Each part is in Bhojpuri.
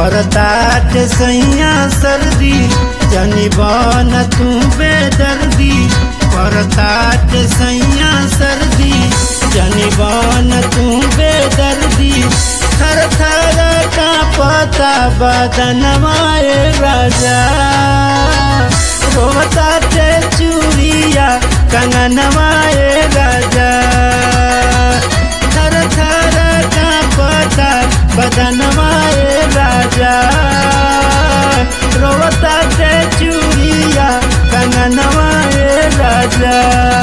करतात सैया सर्दी जनी बन तू बेदर्दी करतात सैया सर्दी जनी बन तू बेदर्दी थर थर का पता बदनवाए राजा रोता ते चूड़िया कंगनवाए राजा थर थर का पता बदनवाए राजा रोता ते चूड़िया कंगनवाए राजा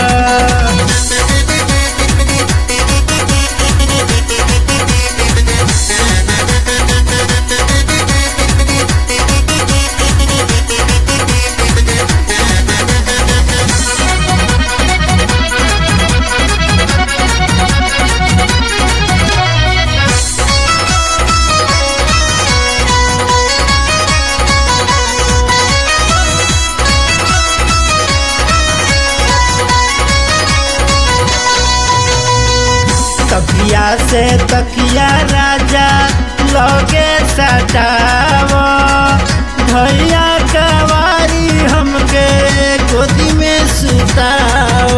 तकिया से तकिया राजा लगे सटाव भैया कवारी हमके गोदी में सुताओ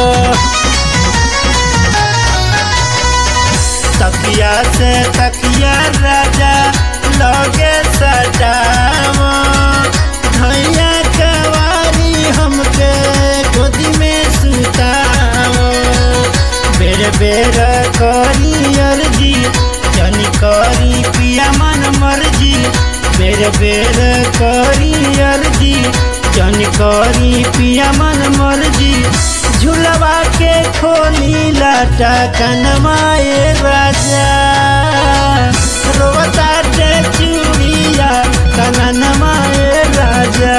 तकिया से तकिया राजा लगे सटाव भैया कवारी हमके गोदी में सुताओ बेर बेर करी अर्जी जनी करी पिया मन मर्जी बेर बेर करी अर्जी जनी करी पिया मन मर्जी झुलवा के खोली लाटा कनमाए राजा रोता के चूड़िया कनमाए राजा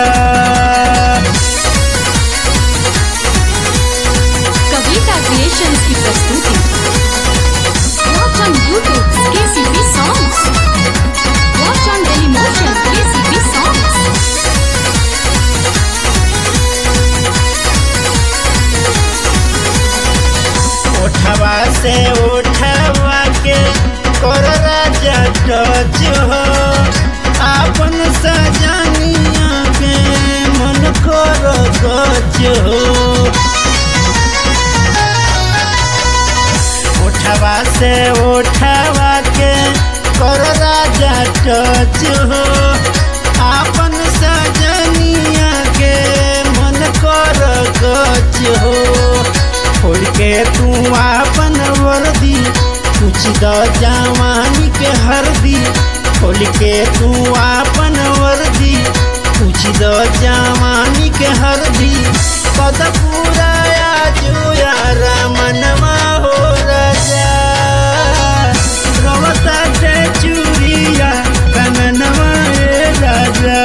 कविता क्रिएशंस की प्रस्तुति watch on YouTube KCP songs watch on Dailymotion KCP songs उठवा से उठवा के कर राजा टच हो आपन सजनिया के मन कर गच हो उठवा से उठवा के कर राजा टच हो आपन सजनिया के मन कर गच हो छोड़ के तू आपन वर्दी कुछ द जवानी के हरदी खोल के तू आपन वर्दी कुछ द जवानी के हरदी पद पूरा जो यार मनवा हो राजा रवता के चूड़िया कननवा ए राजा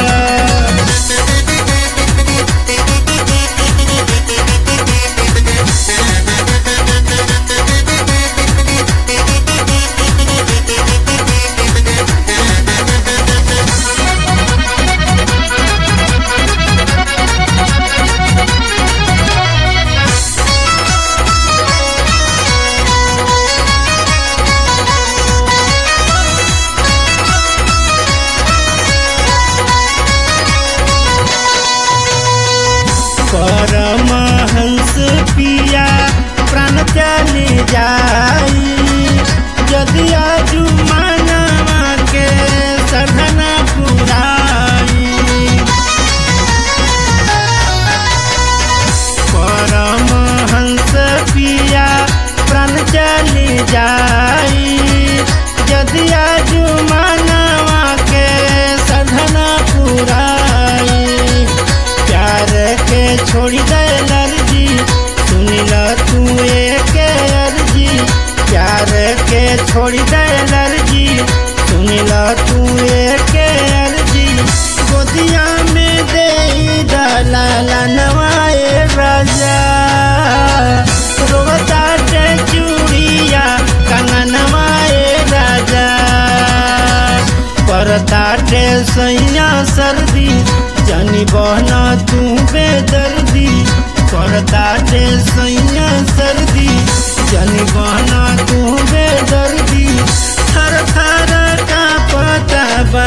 परमहंस पिया प्राण चली जाई यदि आजू मानवा के सधना पुराई परमहंस पिया प्राण चली जाई यदि आजू मानवा के सधना पुराई प्यार के छोड़ी दे लर्जी सुनिल तू एक अर्जी प्यार के छोड़ी दे लर्जी सुनिल तू एक अर्जी गोदिया में दे दलाला नवाए राजा रोता के चूड़िया कंगनवाए राजा परताटे सैया सर्दी जनी बहना तू बेदर्दी परताटे सैया सर्दी जनी बहना तू बेदर्दी थर थर का पता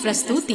प्रस्तुति